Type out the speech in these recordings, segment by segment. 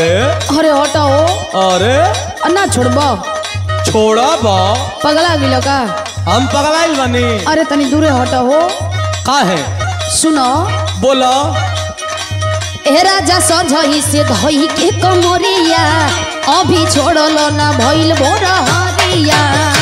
अरे अरे हटाओ अरे ना छोड़बो छोड़ा बा पगला गिलो का हम पगलाइल बनी अरे तनी दूरे हटाओ का है सुनो बोला ए राजा सजही से धई के कमरिया अभी छोड़लो ना भइल भोर हरिया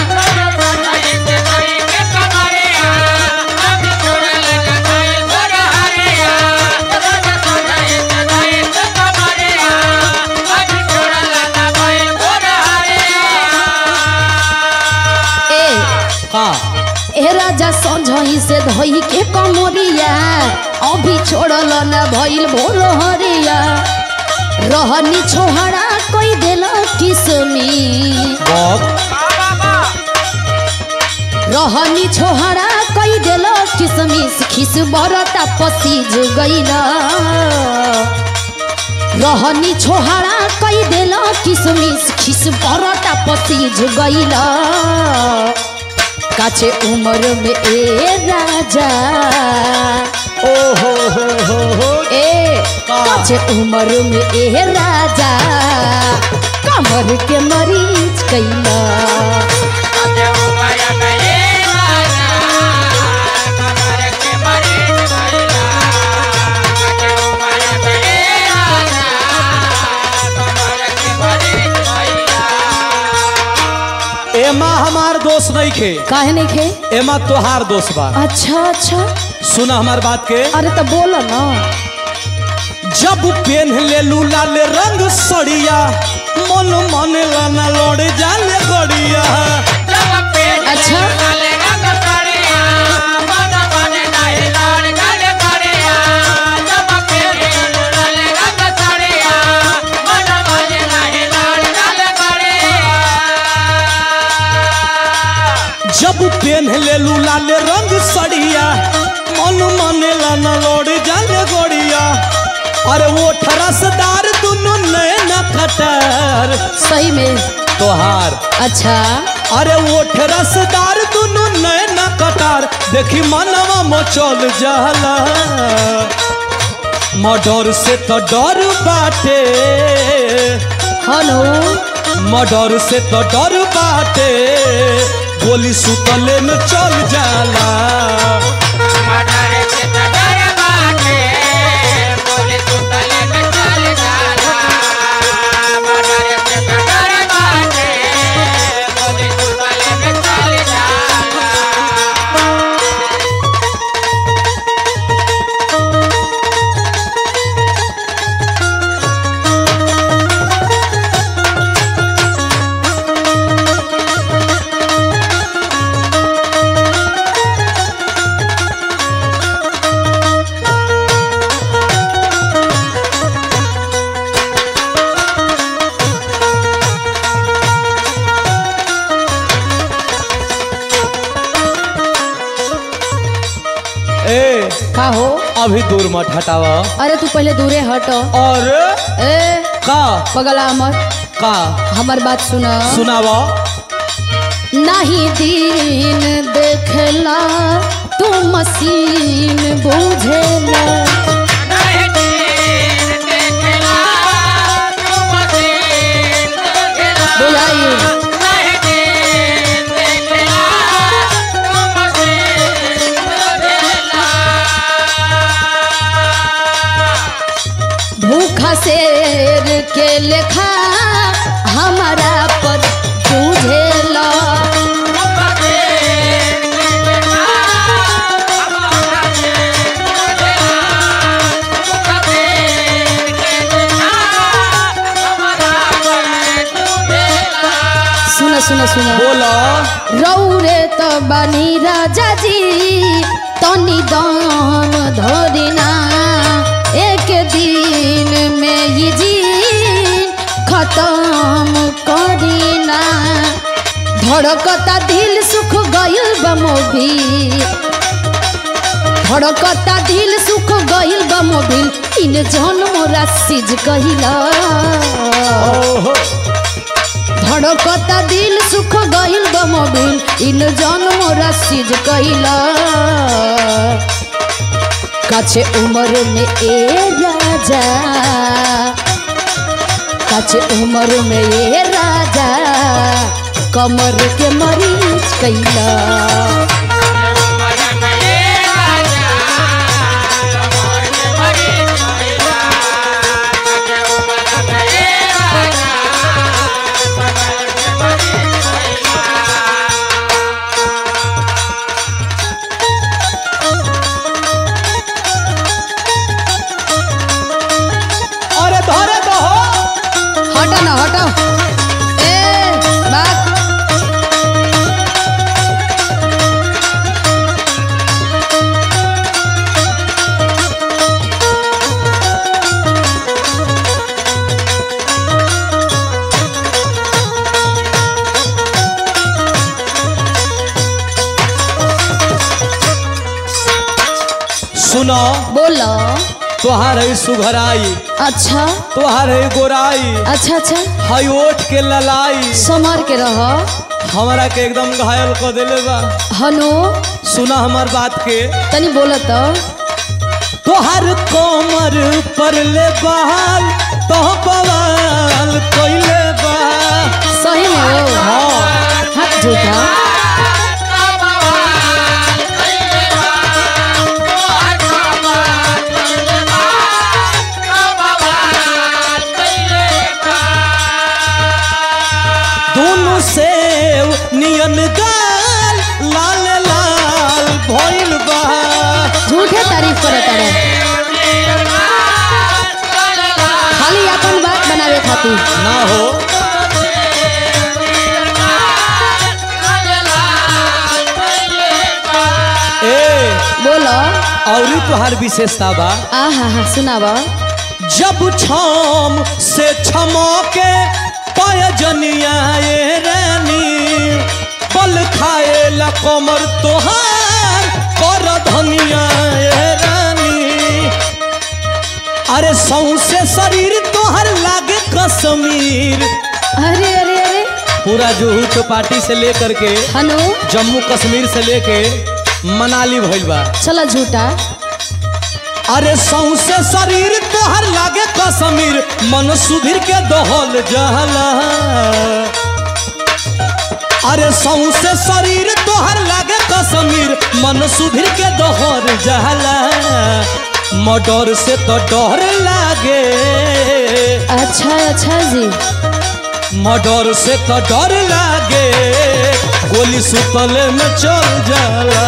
ए का ए राजा सजही से धई के कमरिया अभी छोड़लो ना भइल भोर हरिया रहनी छोहरा कोई देला किसमी बहुत रहनी छोहरा कई देलो किसमिस खिस बरता पसीज गईला रहनी छोहरा कई देलो किसमिस खिस बरता पसीज गईला काचे उम्र में ए राजा ओ हो हो हो हो ए का? काचे उम्र में ए राजा कमर के मरीज कैला एमा हमार दोस्त नहीं खे काहे नहीं खे एमा तोहार दोस्त बा अच्छा अच्छा सुना हमार बात के अरे तो बोलो ना जब पेन ले लू लाल रंग सड़िया मन मन लाना लड़ जाले गड़िया अच्छा जब पेन ले लू लाल रंग सड़िया मन मन लाना लड़ जाले गड़िया अरे वो ठरसदार दुनु नैन खटर सही में तोहार अच्छा अरे वो ठरसदार दुनु नैन कटार देखी मनवा मचल जाला मडर से तो डर बाटे हेलो मडर से तो डर बाटे गोली सुतले में चल जाला ए का हो अभी दूर मत हटावा अरे तू पहले दूरे हट और ए का पगला मत का हमार बात सुना सुनावा नहीं दिन देखला तू मशीन बुझेला बुझाई भूखा शेर के लेखा हमारा पर बुझेला सुना सुना सुना बोला रौरे त बानी राजा जी तनी दान धरिना एक दिन में ये जीन खत्म करिना धड़कता दिल सुख गइल बा मोबिल धड़कता दिल सुख गइल बा मोबिल इन जन्म राशिज कहिला ओहो धड़कता दिल सुख गइल बा मोबिल इन जन्म राशिज कहिला काछे उम्र में ए राजा काचे उम्र में ये राजा कमर के मरीज कैला अरे धरे तो हो हटो ना हटो ए बात सुनो बोलो तोहार है सुघराई अच्छा तोहार है गोराई अच्छा अच्छा हई ओठ के ललाई संभार के रह हमरा के एकदम घायल कर देले बा हनु सुना हमार बात के तनी बोलो तो तोहार कोमर पर ले बहाल तो बवाल कोइले बा सही में हो हाँ हट झूठा दोनों सेव नियन गाल लाल लाल भइल बा झूठे तारीफ करे तारे खाली अपन बात बनावे खातिर ना हो ए बोलो औरी तोहार विशेषता बा आ हा हा सुनावा जब छम से छमके पयजनिया ये रानी पल खाए ला कमर तोहार कर धनिया ये रानी अरे सौसे शरीर तोहर लागे कश्मीर अरे अरे अरे पूरा जुहू चौपाटी से लेकर के हनु जम्मू कश्मीर से लेके मनाली भइल बा चलो झूठा अरे सौसे शरीर तोहर लागे कश्मीर मन सुधीर के दहल जहला अरे सौसे शरीर तोहर लागे कश्मीर मन सुधीर के दहर जहला मडर से तो डर लागे अच्छा अच्छा जी मडर से तो डर लागे गोली सुतले में चल जाला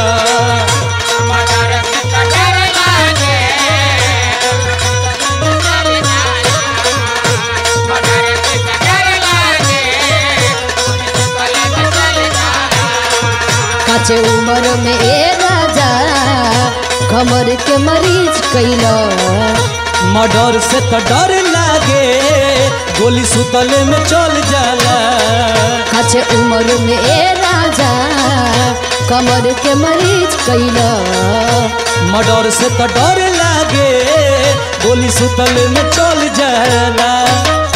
काचे उम्र में ए राजा कमर के मरीज कैला मर्डर से तो डर लागे गोली सुतले में चल जाला काचे उम्र में ए राजा कमर के मरीज कैला मर्डर से तो डर लागे गोली सुतले में चल जाला